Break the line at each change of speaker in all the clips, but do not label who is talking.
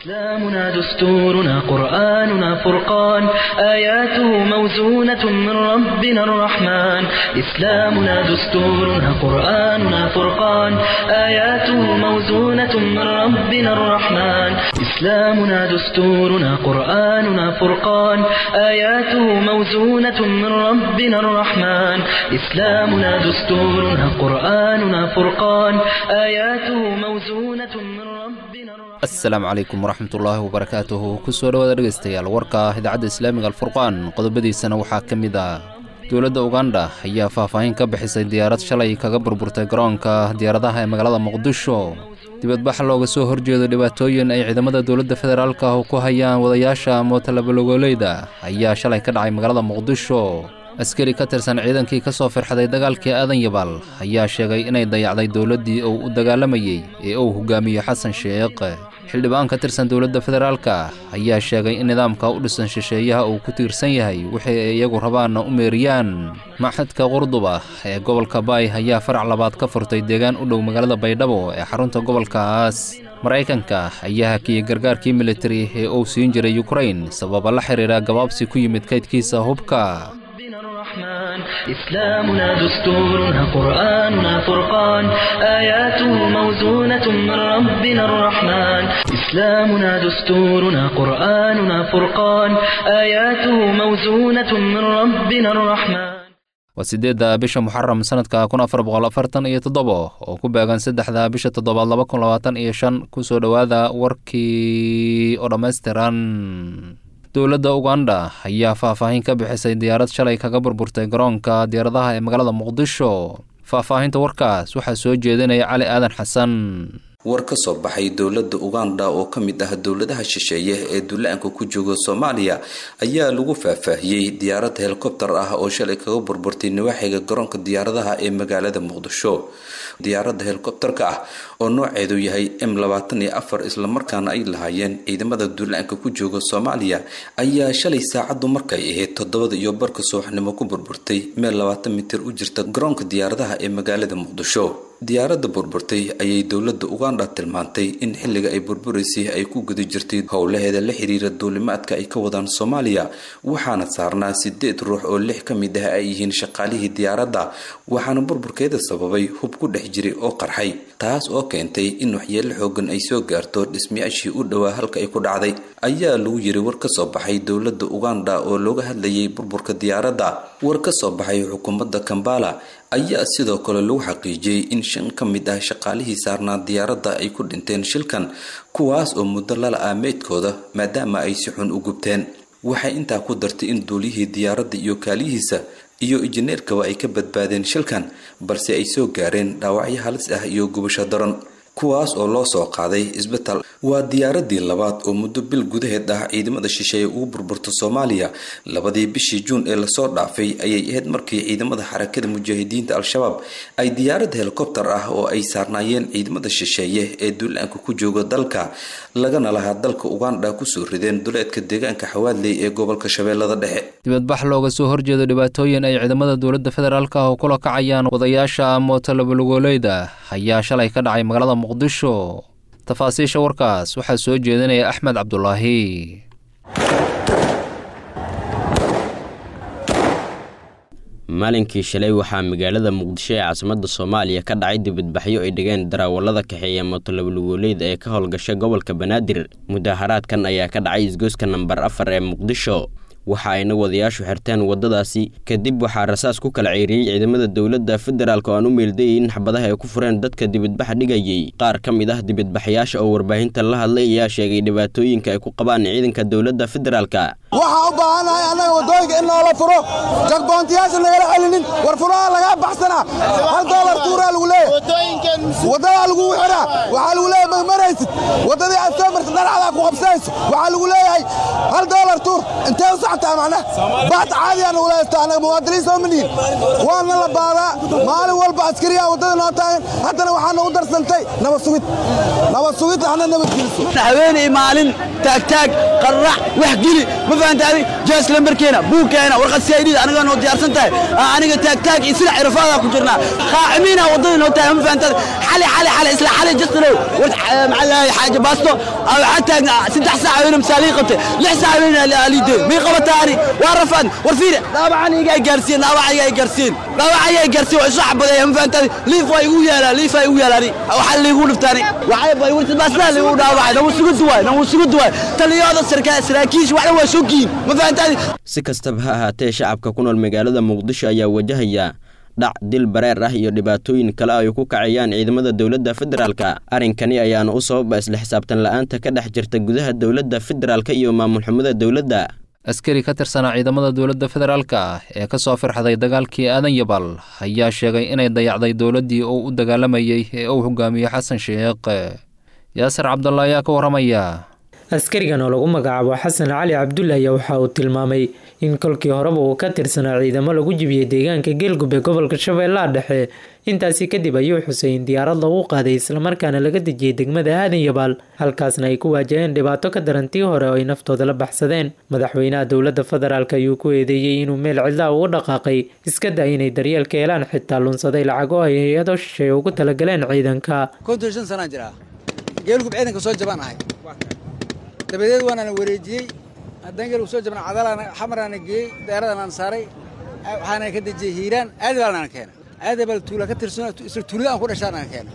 إسلامنا دستورنا قرآننا فرقان آياته موزونة من ربنا الرحمن إسلامنا دستورنا قرآننا فرقان آياته موزونة من ربنا الرحمن إسلامنا دستورنا قرآننا فرقان آياته موزونة من ربنا الرحمن إسلامنا دستورنا قرآننا فرقان آياته موزونة من ربنا الرحمن
asalaamu calaykum waraxmatullaahi wabarakaatuhu kusoo dhawaada dhegaystayaal warka idaacadda islaamiga alfurqaan qodobadiisana waxaa ka mid ah dowladda uganda ayaa faahfaahin ka bixisay diyaarad shalay kaga burburtay garoonka diyaaradaha ee magaalada muqdisho dibadbax looga soo horjeedo dhibaatooyin ay ciidamada dowladda federaalka ah ku hayaan wadayaasha mootalabalogooleyda ayaa shalay ka dhacay magaalada muqdisho askari ka tirsan ciidankii ka soo firxaday dagaalkii aadan yabal ayaa sheegay inay dayacday dowladdii uu u dagaalamayey ee uu hogaamiyo xasan sheekh xildhibaan ka tirsan dowladda federaalka ayaa sheegay in nidaamka u dhisan shisheeyaha uu ku tiirsan yahay wixii ay iyagu rabaanna u meeriyaan maxadka qurduba ee gobolka baay ayaa farac labaad ka furtay deegaan u dhow magaalada baydhabo ee xarunta gobolkaas maraykanka ayaa hakiyey gargaarkii militari ee uu siin jiray yukrain sababa la xiriira gabaabsi ku yimid kaydkiisa hubka
ربنا الرحمن إسلامنا دستورنا قرآننا فرقان آياته موزونة من ربنا الرحمن إسلامنا دستورنا قرآننا فرقان آياته موزونة من ربنا الرحمن
waa siddeedda bisha muxaram sanadka kun afar boqol afartan iyo toddobo oo ku beegan saddexda bisha toddobaad laba kun labaatan iyo shan kusoo dhowaada warkii oo dhammaystiran dowladda uganda ayaa faahfaahin ka bixisay diyaarad shalay kaga burburtay garoonka diyaaradaha ee magaalada muqdisho faahfaahinta warkaas waxaa soo jeedinaya cali aadan xasan
war ka soo baxay dowladda uganda oo ka mid ah dowladaha shisheeye ee dulla-aanka ku jooga soomaaliya ayaa lagu faahfaahiyey diyaarad helikobtar ah oo shalay kaga burburtay nawaaxiga garoonka diyaaradaha ee magaalada muqdisho diyaaradda helikobtarka ah oo nooceedu yahay m labaatan iyo afar islamarkaana ay lahaayeen ciidamada dulla-aanka ku jooga soomaaliya ayaa shalay saacaddu markay ahayd toddobada iyo barka subaxnimo ku burburtay meel labaatan mitir u jirta garoonka diyaaradaha ee magaalada muqdisho diyaaradda burburtay ayay dowladda uganda tilmaantay in xilliga ay burburaysay ay ku guda jirtay howlaheeda la xiriira duulimaadka ay ka wadaan soomaaliya waxaana saarnaa sideed ruux oo lix ka mid ah ay yihiin shaqaalihii diyaaradda waxaana burburkeeda sababay hub ku dhex jiray oo qarxay taas oo keentay in waxyeelo xoogan ay soo gaarto dhismayaashii u dhowaa halka ay ku dhacday ayaa lagu yiri war ka soo baxay dowladda uganda oo looga hadlayay burburka diyaaradda war ka soo baxay xukuumadda kambala ayaa sidoo kale lagu xaqiijiyey in shan ka mid ah shaqaalihii saarnaa diyaaradda ay ku dhinteen shilkan kuwaas oo muddo lala ah meydkooda maadaama ay si xun u gubteen waxay intaa ku dartay in duuliyihii diyaaradda iyo kaaliyihiisa iyo injineerkaba ay ka badbaadeen shilkan balse ay soo gaareen dhaawacyo halis ah iyo gubasho daran kuwaas oo loo soo qaaday isbitaal waa diyaaradii labaad oo muddo bil gudaheed ah ciidamada shisheeye ugu burburta soomaaliya labadii bishii juun ee lasoo dhaafay ayay ahayd markii ciidamada xarakada mujaahidiinta al-shabaab ay diyaarad helikobtar ah oo ay saarnaayeen ciidamada shisheeye ee duulaanka ku jooga dalka lagana lahaa dalka uganda kusoo rideen duleedka deegaanka xawaadley ee gobolka shabeellada dhexe
dibadbax looga soo horjeedo dhibaatooyin ay ciidamada dowladda federaalka ah oo kula kacayaan wadayaasha mootalabalogooleyda ayaa shalay ka dhacay magaalada muqdisho tafaasiisha warkaas waxaa soo jeedinaya axmed cabdulaahi
maalinkii shalay waxaa magaalada muqdisho ee caasimadda soomaaliya ka dhacay dibadbaxyo ay dhigeen darawallada kaxeeya mootolabalogooleyda ee ka howlgasha gobolka banaadir mudaharaadkan ayaa ka dhacay isgoyska nambar afar ee muqdisho waxa ayna wadayaashu xirteen waddadaasi kadib waxaa rasaas ku kala ceyriyey ciidamada dowladda federaalk oo aan u meeldayay in xabadaha ay ku fureen dadka dibadbaxa dhigayey qaar ka mid ah dibadbaxayaasha oo warbaahinta la hadlay ayaa sheegay dhibaatooyinka ay ku qabaan ciidanka dowladda federaalka
waxaa u baahannahay annaga waddooyinka in noola furo jagboontiyaasha nagala celinin war furaha lagaa baxsanaa hal doolar tuuraa lagu leeyahay waddadaa lagu xiraa waxaa lagu leeyahay magmaraysid waddadii aad soo martid dharcadaa ku qabsanayso waxaa lagu leeyahay hal doolar tuur intee u socotaa macnaha baad caadiyaa nagu leeystaa annaga muwaadiniin soo manihin waana la baadaa maalin walba askariyaa waddada noo taagan haddana waxaa nagu darsantay nabad sugid nabad sugid hana nabad geliso
haweeney maalin taagtaag qarrax wax geli ma fahanta adi jees lambarkeena buugkeena warqad saydhida aniga noo diyaarsan tahay aniga taagtaag iyo sida cirfaadaa ku jirnaa qaacimiina waddada noo tahay ma fahanta xali xali xali isla xali jastalow war maxaa xaaja baasto waxaa taagna saddex saac weyna misaalii qabtay lix saac weyna aliideen may qabataani waa rafaan war fiiri dhaawacan iga gaarsiin dhaawac iga gaarsiin dhaawac iga gaarsiin waa isu xabadeeya ma fahanta liif waa igu yaalaa liif waa igu yaalaani waxaa liigu dhiftaani waxay bay warti baasna liigu dhaawacay nagu sugu duwaay nagu sugu duwaay taliyada sarkaa saraakiish waxna waa shogiin ma fahantaadi
si kastaba ha ahaatee shacabka ku nool magaalada muqdisho ayaa wajahaya dhac dil bareer ah iyo dhibaatooyin kale ay ku kacayaan ciidamada dowladda federaalka arrinkani ayaana u sababa isla xisaabtan la'aanta ka dhex jirta gudaha dowladda federaalka iyo maamul xumada dowladda
askari ka tirsanaa ciidamada dowladda federaalka ah ee ka soo firxaday dagaalkii aadan yabal ayaa sheegay inay dayacday dowladdii uu u dagaalamayey ee uu hogaamiyey xasan sheekh yaasir cabdalla ayaa ka warramaya
askarigan oo lagu magacaabo xasan cali cabdulle ayaa waxa uu tilmaamay in kolkii horeba uu ka tirsanaa ciidamo lagu jibiyey deegaanka geelgub ee gobolka shabeellaha dhexe intaasi kadib ayuu xusay in diyaarad lagu qaaday islamarkaana laga dejiyey degmada aadan yabaal halkaasna ay ku waajaheen dhibaato ka daran tii hore oo ay naftooda la baxsadeen madaxweynaha dowladda federaalk ayuu ku eedeeyey inuu meel cidlaa ugu dhaqaaqay iska da inay daryeelka helaan xitaa lunsaday lacag oo ay hay-ado shisheeye ugu talagaleen ciidanka
konton shan sanaan jiraa geelgub ciidanka soo jabaan ahay dabadeed waanana wareejiyey haddaan geelgub soo jabna cadalaana xamaraana geeyey dayaradanaan saaray waxaana ka dejiyey hiiraan aadabaalnana keena aadabaal tuula ka tirsan isla tuulada aan ku dhashaanana keena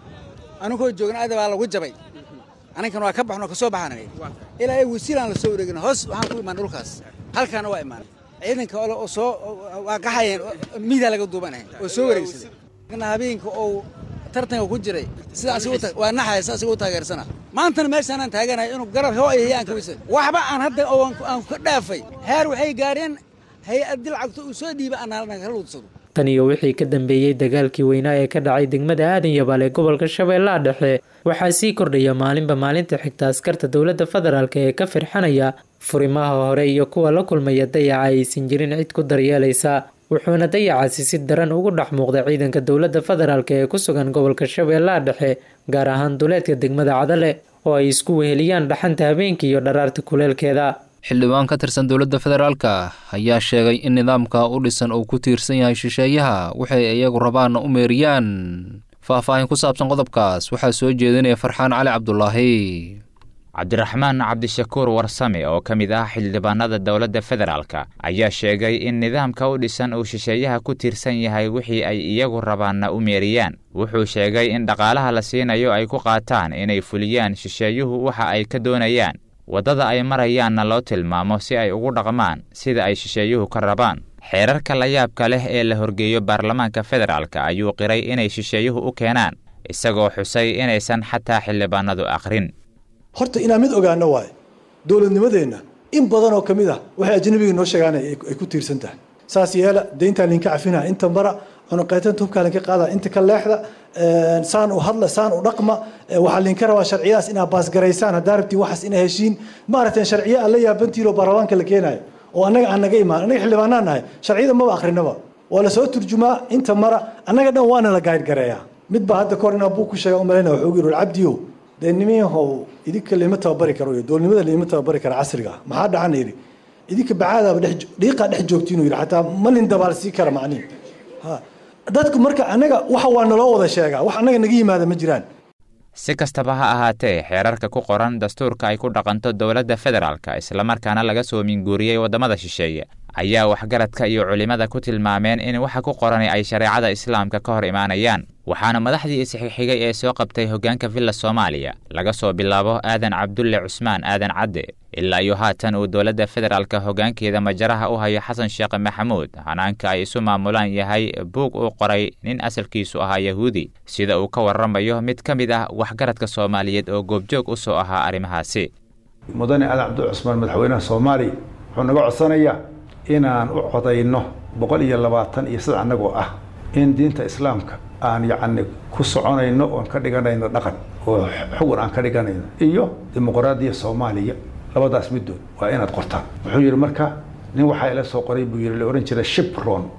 anigoo joogna aadabaa lagu jabay aninkan waa ka baxno kasoo baxaan ilaa ay wasiilaan la soo wareegin hoos waxaan ku imaan dhulkaas halkaana waa imaanay ciidanka oo soo waa qaxayeen miidaa laga duubanahay oo soo wareegsaday habeenka oo tartanka ku jiray sidaas waa naxaya sidaas u taageersana maantana meeshaanaan taaganahay inuu garab hoo ay hayaan ka weysan waxba aan hadda aan ka dhaafay heer waxay gaareen hay-addi lacagto uu soo dhiiba aan ka luudsado
tan iyo wixii ka dambeeyey dagaalkii weynaa ee ka dhacay degmada aadan yabaal ee gobolka shabeellaha dhexe waxaa sii kordhaya maalinba maalinta xigta askarta dowladda federaalk ee ka firxanaya furimaha hore iyo kuwa la kulmaya dayaca aysan jirin cid ku daryeelaysa wuxuuna dayacaasi si daran ugu dhex muuqda ciidanka dowladda federaalk ee ku sugan gobolka shabeellaha dhexe gaar ahaan duleedka degmada cadale oo ay isku weheliyaan dhaxanta habeenkii iyo dharaarta kuleelkeeda
xildhibaan ka tirsan dowladda federaalka ayaa sheegay in nidaamka u dhisan uu ku tiirsan yahay shisheeyaha waxay iyagu rabaanna u meeriyaan faahfaahin ku saabsan qodobkaas waxaa soo jeedinaya farxaan cali cabdulaahi
cabdiraxmaan cabdishakuur warsame oo ka mid ah xildhibaanada dowladda federaalka ayaa sheegay in nidaamka u dhisan uu shisheeyaha ku tiirsan yahay wixii ay iyagu rabaanna u meeriyaan wuxuu sheegay in dhaqaalaha la siinayo ay ku qaataan inay fuliyaan shisheeyuhu waxa ay ka doonayaan waddada ay marayaanna loo tilmaamo si ay ugu dhaqmaan sida ay shisheeyuhu ka rabaan xeerarka la yaabka leh ee la horgeeyo baarlamaanka federaalka ayuu qiray inay shisheeyuhu u keenaan isagoo xusay inaysan xataa xildhibaanadu aqrin
horta inaan mid ogaano waayo dowladnimadeenna in badan oo ka mid ah waxay ajnabiga noo sheegaan ay ku tiirsan tahay saas yeela deyntaa linka cafina inta mara cunuqaytanta hubkaa linka qaada inta ka leexda saan u hadla saan u dhaqma waxaa linka rabaa sharciyadaas inaa baasgaraysaan haddaa rabtiin waxaas inaa heshiin maaragtay sharciya aan la yaabantiinoo baarlamaanka la keenayo oo annaga aan naga imaan annaga xildhibaanaan nahay sharciyada maba akrinaba waa la soo turjumaa inta mara annaga dhan waana la gaadgareeyaa mid baa hadda kahor inaa buug ku sheega umalayna wuxuu yidhi cabdiyow dee nimiyahow idinka lama tababari karo iyo doolnimada lama tababari kara casriga maxaa dhacana yidhi idinka bacaadaaba dhex dhiiqaa dhex joogtiinu yidhi xataa malin dabaal sii kara macnihi ha dadku marka annaga waxa waa naloo wada sheegaa wax annaga naga yimaada ma jiraan
si kastaba ha ahaatee xeerarka ku qoran dastuurka ay ku dhaqanto dowladda federaalka islamarkaana laga soo minguuriyey waddamada shisheeye ayaa waxgaradka iyo culimmada ku tilmaameen in waxa ku qorani ay shareecada islaamka ka hor imaanayaan waxaana madaxdii isxigxigay ee soo qabtay hoggaanka villa soomaaliya laga soo bilaabo aadan cabdulle cusmaan aadan cadde ilaa iyo haatan uu dowladda federaalka hoggaankeeda majaraha u hayo xasan sheekh maxamuud hanaanka ay isu maamulaan yahay buug uu qoray nin asalkiisu ahaa yahuudi sida uu ka warramayo mid ka mid ah waxgaradka soomaaliyeed oo goobjoog u soo ahaa arrimahaasi
mudane aadan cabdulle cusmaan madaxweynaha soomaaliya wuxuu naga codsanayaa inaan u codayno boqol iyo labaatan iyo saddex annagoo ah in diinta islaamka aan yacni ku soconayno oon ka dhiganayno dhaqan oo xugun aan ka dhiganayno iyo dimuqraadiya soomaaliya labadaas middood waa inaad qortaan wuxuu yidhi marka nin waxaa ila soo qoray buu yidhi la odhan jira shipron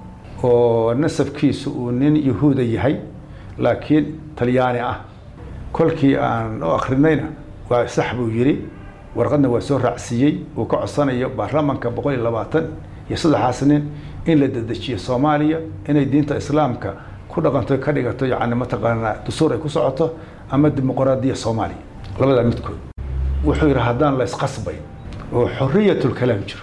oo nasabkiisu uu nin yahuuda yahay laakiin talyaani ah kolkii aan u akrinayna waa sax buu yidhi warqadna waa soo raacsiiyey uu ka codsanayo baarlamanka boqol iyo labaatan iyo saddexaas nin in la dedejiyo soomaaliya inay diinta islaamka ku dhaqanto ka dhigato yacni mataqaanaa dastuur ay ku socoto ama dimuqraadiya soomaaliya labadaa midkood wuxuu yidhi haddaan la isqasbayn oo xoriyatulkalaam jiro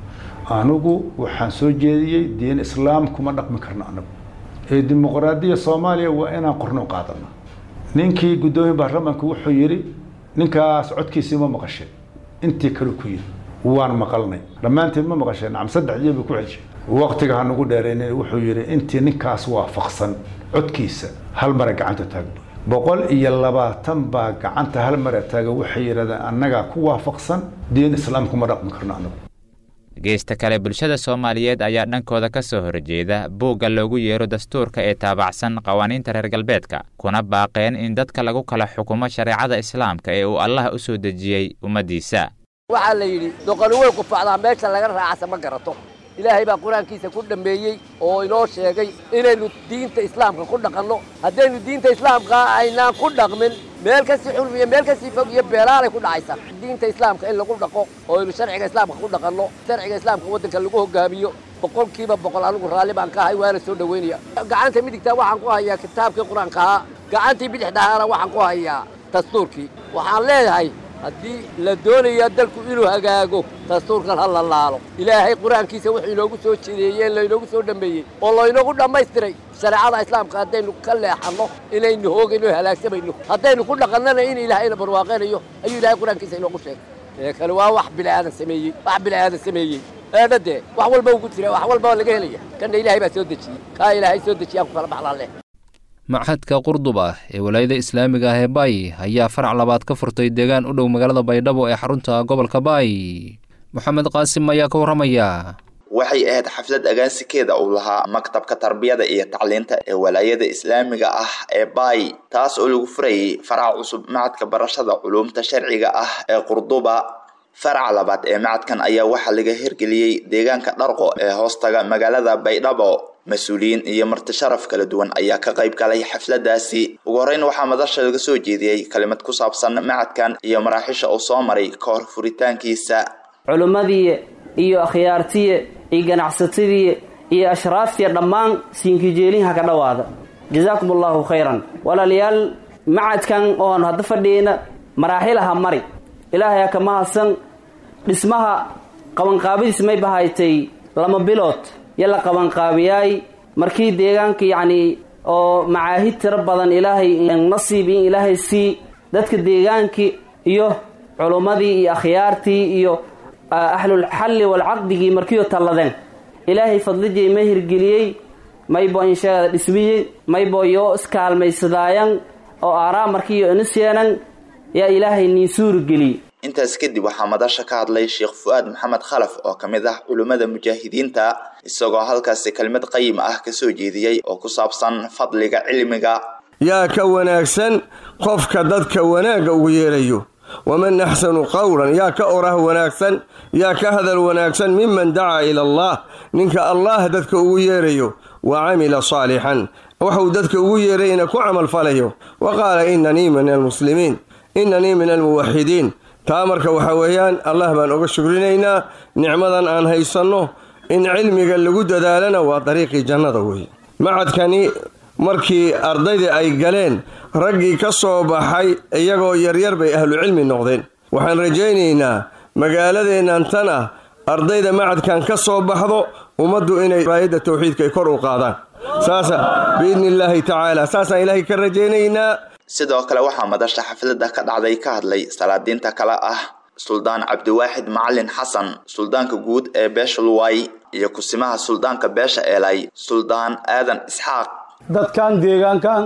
anigu waxaan soo jeediyey diin islaam kuma dhaqmi karno anagu ee dimuqraadiya soomaaliya waa inaan qorno qaadano ninkii guddoomiye baarlamanka wuxuu yidhi ninkaas codkiisii ma maqasheen intii kale ku yidhi waan maqalnay dhammaanteen ma maqasheen nacam saddex jeeba ku celshay waqtiga ha nagu dheeraynin wuxuu yidhi intii ninkaas waafaqsan codkiisa hal mara gacanta taagno boqol iyo labaatan baa gacanta hal mara taaga waxay yidhahdeen annagaa ku waafaqsan diin islaamku ma dhaqmi karno anagu
geesta kale bulshada soomaaliyeed ayaa dhankooda ka soo horjeeda buugga loogu yeero dastuurka ee taabacsan qawaaniinta reer galbeedka kuna baaqeen in dadka lagu kala xukumo shareecada islaamka ee uu allah u soo dejiyey ummaddiisa
waxaa la yidhi doqoni way qufacdaa meesha laga raacasa ma garato ilaahay baa qur-aankiisa ku dhammeeyey oo inoo sheegay inaynu diinta islaamka ku dhaqanno haddaynu diinta islaamka aynaan ku dhaqmin meel kasii xulf iyo meel kasii fog iyo beelaalay ku dhacaysa diinta islaamka in lagu dhaqo oo aynu sharciga islaamka ku dhaqanno sharciga islaamka waddanka lagu hogaamiyo boqolkiiba boqol anigu raalli baan ka ahay waana soo dhoweynaya gacanta midigtaa waxaan ku hayaa kitaabkii qur-aanka ahaa gacantii bidix dhahaana waxaan ku hayaa dastuurkii waxaan leeyahay haddii la doonayo dalku inuu hagaago dastuurkan ha la laalo ilaahay qur-aankiisa wuxuu inoogu soo jideeyey laynoogu soo dhammeeyey oo laynoogu dhammaystiray shareecada islaamka haddaynu ka leexanno inaynu hoogayno halaagsamayno haddaynu ku dhaqannana in ilaahayna barwaaqaynayo ayuu ilaahay qur-aankiisa inoogu sheegay ee kale waa wax bilaadan sameeyey wax bilaadan sameeyey eedhadee wax walba ugu jira wax walba laga helaya kanna ilaahay baa soo dejiyey kaa ilaahay soo dejiyaan ku kala baxlaan leh
maxadka qurduba ee walaayada islaamiga ah ee baay ayaa farac labaad ka furtay deegaan u dhow magaalada baydhabo ee xarunta gobolka baay moxamed qaasim ayaa ka warramaya
waxay ahayd xaflad agaasikeeda uu lahaa maktabka tarbiyada iyo tacliinta ee walaayada islaamiga ah ee baay taas oo lagu furayay faraca cusub macadka barashada culuumta sharciga ah ee qurduba faraca labaad ee macadkan ayaa waxaa laga hirgeliyey deegaanka dharqo ee hoostaga magaalada baydhabo mas-uuliyiin iyo marti sharaf kala duwan ayaa ka qayb galay xafladaasi ugu horreyn waxaa madasha laga soo jeediyey kalimad ku saabsan macadkan iyo maraaxiisha uu soo maray ka hor furitaankiisa
culimmadii iyo akhyaartiye iyo ganacsatadii iyo ashraaftiya dhammaan siinkijeelinha ka dhowaada jazaakum allahu khayran walaalayaal macadkan oon hadda fadhiyeyna maraaxilaha mari ilaahay ha ka mahadsan dhismaha qabanqaabadiis may bahaytay lama bilood yo la qabanqaabiyaay markii deegaanka yacnii oo macaahid tiro badan ilaahay nasiib in ilaahay sii dadka deegaankii iyo culummadii iyo akhyaartii iyo ahlulxalli walcaqdigii markiioo talladeen ilaahay fadlijay ma hirgeliyey maybo insheegada dhismiyey maybo yoo iskaalmaysadaayan oo aaraa markiiyo iniseenan yaa ilaahay niin suurigeliyey
intaas kadib waxaa madasha ka hadlay sheekh fu-aad maxamed khalaf oo ka mid ah culimmada mujaahidiinta isagoo halkaasi kelimad qayim ah ka soo jeediyey oo ku saabsan fadliga cilmiga
yaa ka wanaagsan qofka dadka wanaagga ugu yeerayo waman axsanu qowlan yaa ka orah wanaagsan yaa ka hadal wanaagsan miman dacaa ila allah ninka allah dadka ugu yeerayo wa camila saalixan waxuu dadka ugu yeerayna ku camalfalayo wa qaala inanii min almuslimiin inanii min almuwaxidiin taa marka waxaa weeyaan allah baan oga shukrinaynaa nicmadan aan haysanno in cilmiga lagu dadaalana waa dariiqii jannada weeye macadkani markii ardaydii ay galeen raggii ka soo baxay iyagoo yaryar bay ahlucilmi noqdeen waxaan rajaynaynaa magaaladeennan tan ah ardayda macadkan ka soo baxdo ummaddu inay raayadda tawxiidka ay kor u qaadaan saasa biidni illaahi tacaala saasaan ilaahay ka rajaynaynaa
sidoo kale waxaa madasha xafladda ka dhacday ka hadlay salaadiinta kale ah suldaan cabdiwaaxid macalin xasan suldaanka guud ee beesha luway iyo kusimaha suldaanka beesha eelay suldaan aadan isxaaq
dadkan deegaankan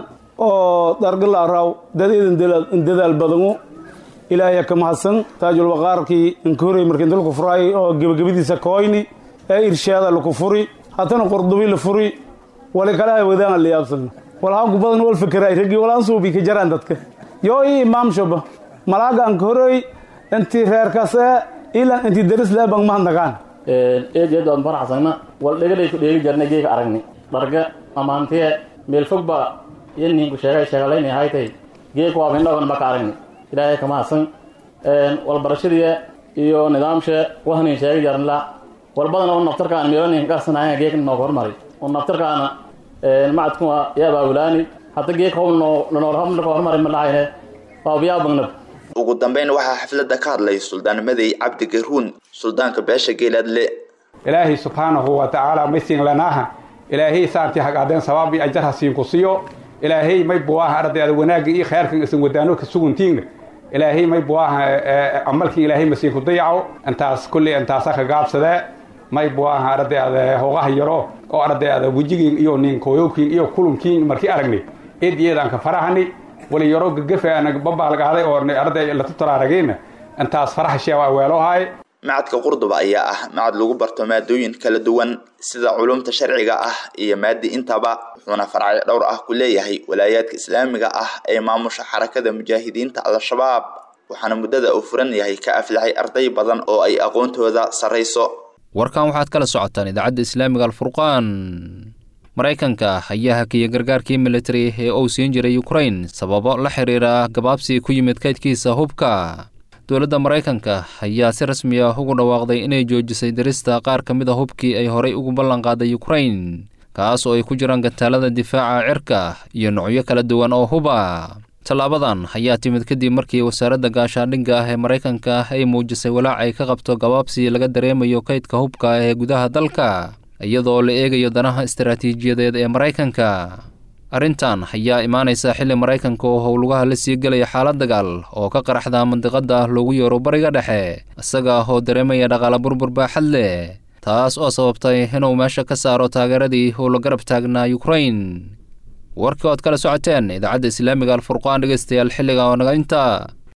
oo dargalaaraw dad idan dadaal badanu ilaahay ka mahadsan taajul waqaarkii inkoorey markii dulku furay oo gebagabadiisa kooyni ee irshaada laku furi haddana qordubi la furi wali kale ay wadaan la yaabsan walhaanku badan wal fikray ragii walaan suubi ka jaraan dadka yoo ii imaam shaba malaaga aan korey intii reerkaas ilan intii daris leebang mahadnagaan
eed eed waan faraxsana wal dhegalay ku dheegi jarnay geega aragni dharga amaantiye meel fog ba iyo ninku sheegay sheegalayn haytay geeg waa mindhawan maka aragni ilaahay kama hasan walbarashadii iyo nidaamshe wahnin sheegi jarnla walbadana un naftarkaan meelanin karsanaaya geek nooga hormari un naftarkaana macadkuma yaabaa wulaani hadda geek noolka hormari ma dhahayne baabiyaa bagnab
ugu dambeyn waxaa xafladda ka hadlay suldaan madey cabdi garuun suldaanka beesha geelaadle
ilaahay subxaanahu wa tacaala may siin lanaaha ilaahay saantii hagaadeen sabaab iyo ajar ha siinku siiyo ilaahay may buwaaha ardayda wanaagga iyo khayrkan isan wadaano ka suguntiinga ilaahay may buwaaha camalkii ilaahay masiinku dayaco intaas kulley intaasa ka gaabsadee may buwaaha ardayda hoogaha yaro oo ardayda wejigiin iyo ninkooyowkiin iyo kulunkiin markii aragnay eed iyadaan ka farahani wali yaro gagafaana babaalgaaday oo arday latutaraaragayna intaas faraha sheewa weelohaay
macadka qurduba ayaa ah macad lagu barto maadooyin kala duwan sida culumta sharciga ah iyo maadi intaba wuxuuna faracyo dhowr ah ku leeyahay walaayaadka islaamiga ah ee maamusha xarakada mujaahidiinta al-shabaab waxaana muddada uu furan yahay ka aflaxay arday badan oo ay aqoontooda sarrayso
warkan waxaad kala socotaan idaacadda islaamiga alfurqaan maraykanka ayaa hakiyay gargaarkii militari ee uu siin jiray ukrain sababo la xiriira gabaabsi ku yimid kaydkiisa hubka dowladda maraykanka ayaa si rasmi ah ugu dhawaaqday inay joojisay dirista qaar ka mid a hubkii ay horay ugu ballanqaaday ukrain kaas oo ay ku jiraan gantaalada difaaca cirka iyo nocyo kala duwan oo huba tallaabadan ayaa timid kadib markii wasaaradda gaashaandhigga ah ee maraykanka ay muujisay walaac ay ka qabto gabaabsi laga dareemayo kaydka hubka ee gudaha dalka iyadoo la eegayo danaha istaraatiijiyadeed ee maraykanka arrintan ayaa imaanaysa xilli maraykanka oo howlugaha la sii gelaya xaalad dagaal oo ka qaraxda mandiqada loogu yeero bariga dhexe isaga oo dareemaya dhaqaala burbur baaxad leh taas oo sababtay inuu meesha ka saaro taageeradii uu la garab taagnaa ukrain warkii ood kala socoteen idaacadda islaamiga alfurqaan dhegeystayaal xilliga oo naga inta